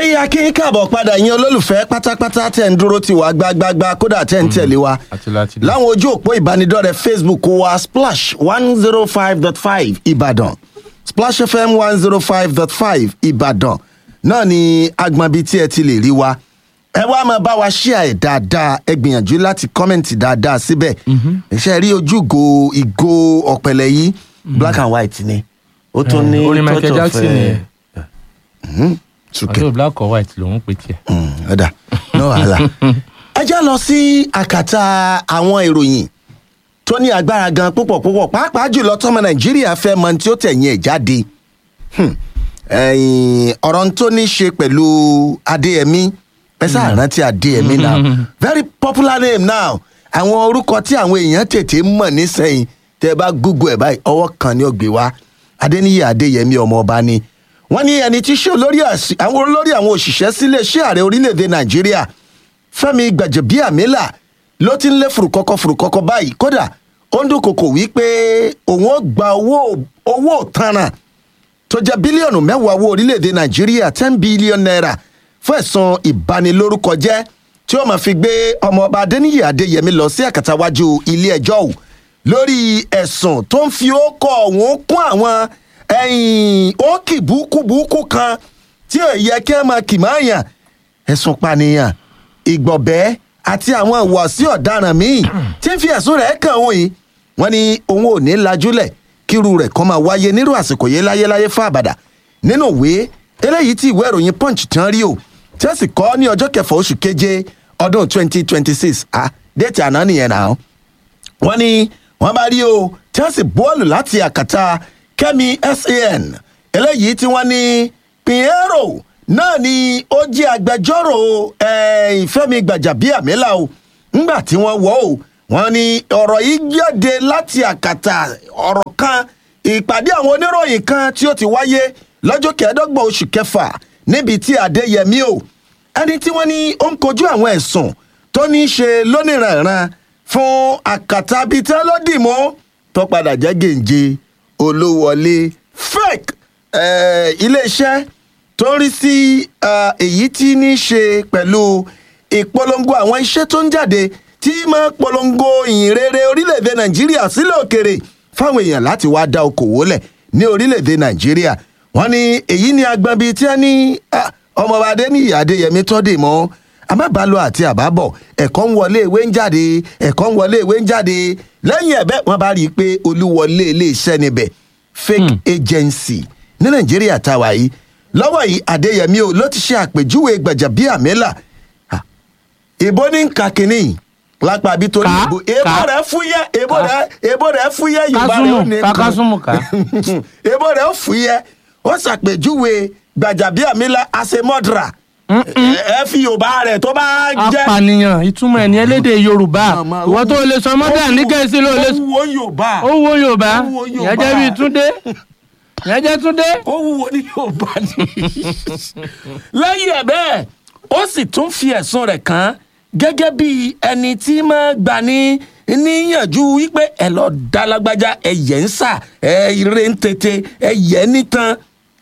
akínyìn káàbọ̀ padà yín olólùfẹ́ pátápátá tẹ̀ ń dúró ti wá gbágbágbá kódà tẹ̀ ń tẹ̀lé wa àti láti dé. láwọn ojú òpó ìbánidọ́rẹ̀ẹ́ facebook wa splash one zero five dot five ìbàdàn splash fm one zero five dot five ìbàdàn náà ni agbọ̀nbi tí ẹ ti lè rí wa ẹ wá máa bá wa ṣíà ẹ̀ dáadáa ẹ gbìyànjú láti kọ́mẹ̀ntì dáadáa síbẹ̀ iṣẹ́ rí ojúgo ìgò ọ̀pẹ̀lẹ̀ yìí black and white ni ó tún ní orin michael touch of, jackson eh, nìyẹn mhm, sùkẹ́ àti black or white lòún pè tiẹ̀. ọ̀dà no wàhálà. ẹ já lọ sí àkàtà àwọn ìròyìn tó ní agbára gan púpọ̀ púpọ̀ pàápàá jùlọ tọmọ nàìjíríà fẹ́ mọ tí ó tẹ̀yìn ẹ̀ jáde Hmm. Ẹ̀yìn, ọ̀rọ̀ tó ní ṣe pẹ̀lú adéyẹmí ẹ sáà rántí adéyẹmí now very popular name now àwọn orúkọ tí àwọn èèyàn tètè mọ̀ nísẹ̀yìn tẹ́ ẹ bá google ẹ̀ báyìí ọwọ́ kan ni ó gbé wá adéníyí adéyẹmí ọmọ ọba ni wọ́n ní ẹni tí ṣe olórí àṣì- àwọn olórí àwọn òṣìṣẹ́ sílé iṣẹ́ ààrẹ orílẹ̀-èdè nàìjíríà fẹ́mi gbàjẹ̀bíàmílà ló ti ń lé fùrùkọ́kọ́ fùrùkọ́kọ́ báyìí kódà ó ń dúnkokò wípé òun ó gba owó owó òtanràn tó jẹ́ bílíọ̀nù mẹ́wàá owó orílẹ̀-èdè nàìjíríà ten billion naira fún ẹ̀sùn ìbanilórúkọ jẹ́ tí ó máa fi gbé ọmọọba adéníyì adéyẹmí lọ sí àkàtàwájú ilé ẹjọ́ ò lórí ẹ̀sùn tó ń fi ókọ ọ̀hún kún àwọn ẹ̀yìn ókì búkúbúkú kan tí ò yẹ kí ẹ máa kì máa yàn ẹ̀sùn pànìyàn ìgbọ̀bẹ́ àti àwọn ìwàsí ọ̀daràn míì tí ń fi ẹ̀sùn rẹ̀ kàn òun yìí wọ́n ní òun ò ní lajúlẹ̀ kíru rẹ̀ kọ́ máa wáyé nírú àsìkò yìí láyéláyé fún àbàdà nínú ìwé eléyìí tí ìwé ìròyìn punch tán rí o tí ó sì kọ́ ní ọjọ́ kẹfà oṣù keje ọdún twenty twenty six ah déètì àná nìyẹn náà wọ́n ní wọ́n bá rí o tí wọ́n sì bọ́ọ̀lù láti àkàtà kẹ́mi san eléyìí tí wọ́n ní pinheiro náà ni ó jẹ́ agbẹjọ́rò eh, ìfẹ́mi gbàjàbíàmílà o ńgbà tí wọ́n wọ́ o wọ́n ní ọ̀rọ̀ yìí jáde láti àkàtà ọ̀rọ̀ kan ìpàdé àwọn oníròyìn kan tí ó ti wáyé lọ́jọ́ kẹẹ̀ẹ́dọ́gbọ̀n oṣù kẹfà níbi tí adéyẹmí o ẹni tí wọ́n ní ó ń kojú àwọn ẹ̀sùn tó ní í ṣe lóníranran fún àkàtà bíi tẹ́ ló dì mọ́ tó padà jẹ́ gèǹje olówọlé fake eh, iléeṣẹ́ tó ń rí sí eh, èyí tí ní í ṣe pẹ̀lú ìpolongo àwọn iṣẹ́ tó ń jáde tí máa polongo ìyìn rere orílẹ̀-èdè nàìjíríà sílẹ̀ òkèrè fáwọn èèyàn láti wá dá okòwò lẹ̀ ní orílẹ̀-èdè nàìjíríà wọ́n ní èyí ni agbọn bíi tí wọ́n ní ah, ọmọọba adéníyì adéyẹmí tó dì mọ́ àmàbálò àti àbábọ̀ ẹ̀kọ́ ń wọlé ìwé ń jáde ẹ̀kọ́ ń wọlé ìwé ń jáde lẹ́yìn ẹ̀bẹ̀ wọ́n bá rí i pé olúwọlé iléeṣẹ́ níbẹ̀ fake agency ní nàìjíríà táwa yìí lọ́wọ́ yìí adéyẹmí o ló ti ṣe àpèjúwe gbàjàbíàmílà Ah, ìbò ní nǹka kínní lápá àbí torí Ká, ìbò èbó ká. rẹ̀ fúyẹ́ èbó rẹ̀ èbó rẹ̀ fúyẹ́ yorùbá rẹ̀ ó kásùmù ní ká kásùmù ká. èbó rẹ̀ ó fúyẹ́ ó ṣàpèjúwe gbàjàbíàmílà àṣemọ́dra ẹ fi yorùbá rẹ̀ tó bá jẹ́ apànìyàn ìtumọ̀ ẹ̀ ní elédè yorùbá Màmá, ìwọ tó lè sọ mọ́tà ní gẹ̀ẹ́sì ló lè ó wúwo yorùbá ó wo yorùbá Ó wo Yorùbá. ìyẹn jẹ́ bíi túndé ìyẹn jẹ́ túndé. ó wúwo ní yorùbá ni. lẹ́yìn ẹ̀ bẹ́ẹ̀ ó sì tún fi ẹ̀sùn rẹ̀ kàn án gẹ́gẹ́ bí ẹni tí máa gbà ní níyànjú wípé ẹ lọ dá lágbájá ẹyẹ ń sà ẹ ire ń tètè ẹyẹ nìtàn.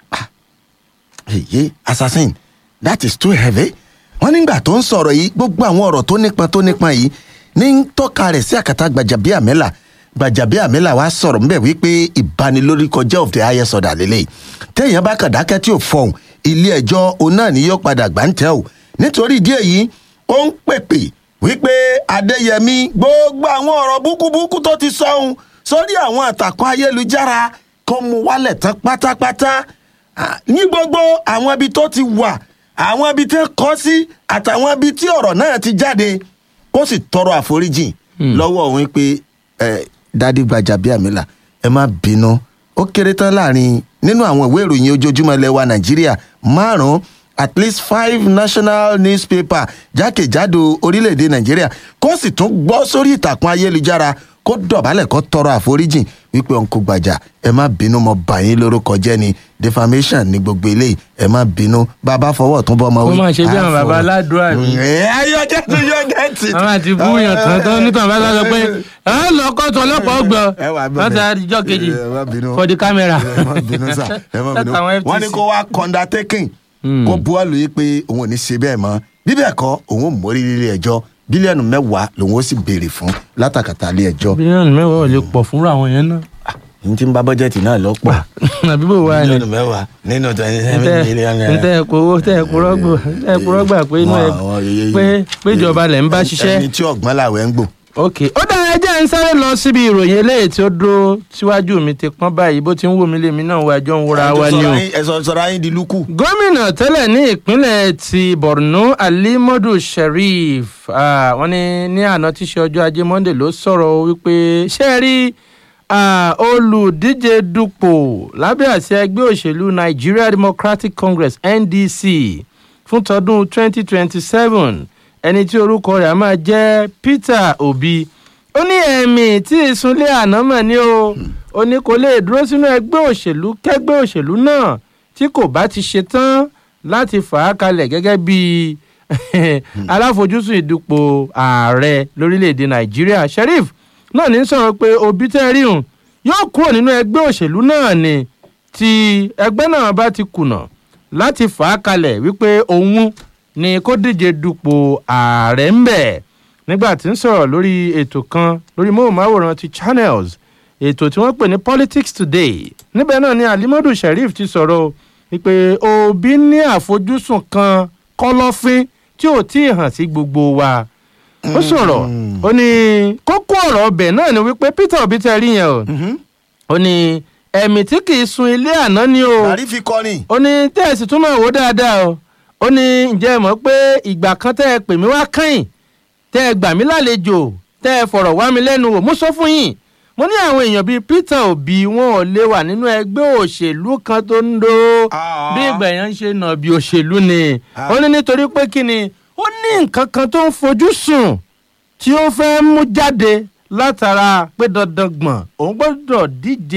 èyí assassin that is too heavy. wọ́n nígbà tó ń sọ̀rọ̀ yìí gbogbo àwọn ọ̀rọ̀ tó nípọn tó nípọn yìí ní ń tọ́ka rẹ̀ sí àkàtà gbàjàbíàmẹ́là gbàjàbíàmẹ́là wá sọ̀rọ̀ ńbẹ̀ wípé ìbanilórúkọjẹ́ of the highest order lélẹ̀ téèyàn bá kàn dákẹ́ tí ò fọhùn ilé ẹjọ́ òun náà ni yóò padà gbà ń tẹ́ ò nítorí ìdí èyí ó ń pèpè wípé adéyẹmí gbogbo àwọn ọ̀rọ̀ búkúbúkú tó ti sọ̀hún sórí àwọn àtàkùn ayélujára kó mu wálẹ̀ tán pátápátá Ah, ní gbogbo àwọn ibi tó ti wà àwọn ibi tí ń kọ́ sí àtàwọn ibi tí ọ̀rọ̀ náà ti jáde kó sì tọrọ àforíjì lọ́wọ́ òun pé ẹ dádì gbajàbíàmílà ẹ má bínú ó kéré tán láàrin nínú àwọn ìwé ìròyìn ojoojúmọ́ ilẹ̀ wa nàìjíríà márùn-ún at least five national newspaper jákèjádò orílẹ̀-èdè nàìjíríà kó sì tún gbọ́ sórí ìtàkùn ayélujára kó dọ̀bálẹ̀ kó tọrọ àforíjì wípé ọ̀nkò gbàjà ẹ má bínú mo bà yín lórúkọ jẹ́ ni defamation ní gbogbo eléyìí ẹ má bínú bàbá fọwọ́ tún bọ́ ọmọ Ó máa ṣe bí àwọn baba aládùúrà mi. ẹ ayọ jẹ́ tó yọ gẹ̀ẹ́tì. àwọn àti búyàn tán tán nítorí bá sọ pé ẹ lọ kóòtù ọlọ́pàá ọgbọ Ẹ wà bẹ̀rẹ̀. wọn ti àdìjọ kejì Ẹ má bínú. for the camera. ẹ má bínú sá ẹ má bínú Látàwọn FTC. wọ́n ní kó wá undertaking Hmm. kó buwọ́lù yìí pé òun ò ní ṣe bẹ́ẹ̀ mọ́ bí bẹ́ẹ̀ kọ́ òun ò mórí ilé ẹjọ́ bílíọ̀nù mẹ́wàá lòun ó sì béèrè fún látàkàtà ilé ẹjọ́ bílíọ̀nù mẹ́wàá ò lè pọ̀ fúnra àwọn yẹn náà. ní tí ń bá bọ́jẹ́tì náà lọ́pọ̀ àbí bò wá ni. bílíọ̀nù mẹ́wàá nínú twenty seven million naira. ntẹ ẹ kó tẹ ẹ kúrọ́ gbò tẹ ẹ kúrọ́ gbà pé inú ẹ Àwọn- àwọn yeye- pé pé ìjọba lẹ̀ ń bá ṣiṣẹ́. ẹni tí ọ̀gbọ́n làwẹ̀ ń gbò. ok ó dára ẹ jẹ́ ń sáré lọ síbi ìròyìn eléyìí tí ó dúró síwájú mi ti pọ́n báyìí bó ti ń wò mí lèmi náà wá jọ ń wúra wa ni o. ẹ̀sọ̀ sọ̀rọ̀ ayé di lúkù. gómìnà tẹ́lẹ̀ ní ìpínlẹ̀ ti borno alimodu sheriff ah, wọ́n ní ní àná tí í ṣe ọjọ́ ajé monde ló sọ̀rọ̀ wípé ṣé ẹ rí ah, olùdíje dupò lábẹ́ àṣẹ ẹgbẹ́ òṣèlú nigeria democratic congress ndc fún tọdún 2027 ẹni tí orúkọ rẹ̀ á máa jẹ́ peter obi ó ní ẹ̀mí tí ìsúnlé àná mọ̀ ní o ó ní kò lè dúró sínú ẹgbẹ́ òṣèlú kẹgbẹ́ òṣèlú náà tí kò bá ti ṣe tán láti fà á kalẹ̀ gẹ́gẹ́ bí aláfojúsùn ìdúpọ̀ ààrẹ lórílẹ̀‐èdè nàìjíríà sheriff náà ní sọ̀rọ̀ pé òbí tẹ́ rí hùn yóò kúrò nínú ẹgbẹ́ òṣèlú náà ni tí ẹgbẹ́ náà bá ti kùnà láti fà á kalẹ̀ wípé òun ni kó díje dupò ààrẹ ń bẹ̀ nígbà tí ń sọ̀rọ̀ lórí ètò kan lórí móhùnmáwòrán ti channels ètò tí wọ́n pè ní politics today níbẹ̀ náà ni alimadu sheriff ti sọ̀rọ̀ wípé òbí ní àfojúsùn kan kọ́lọ́fín tí ò tí ì hàn sí gbogbo wa ó sọ̀rọ̀ ó ní kókó ọ̀rọ̀ ọbẹ̀ náà ni wípé peter obi tẹ rí yẹn o ó ní ẹ̀mí tí kì í sun ilé àná ni o bàrí fi kọrin. ó ní tẹ́ẹ̀sì tún máa wò dáadáa o ó ní ǹjẹ́ ẹ mọ̀ pé ìgbà kan tẹ́ ẹ pè mí wá kẹ́yìn tẹ́ ẹ gbà mí lálejò tẹ́ ẹ fọ̀rọ̀ wá mi lẹ́nu wò mo sọ fún yín mo ní àwọn èèyàn bíi peter obi wọn ò lè wà nínú ẹgbẹ́ òṣèlú kan tó ń do Ah. bí ìgbà yẹn ń ṣe nà bí òṣèlú ni Ah. ó ní nítorí pé kí ni ó ní nǹkan kan tó ń fojú sùn tí ó fẹ́ mú jáde látara pé dandan gbọ̀n òun gbọ́dọ̀ díje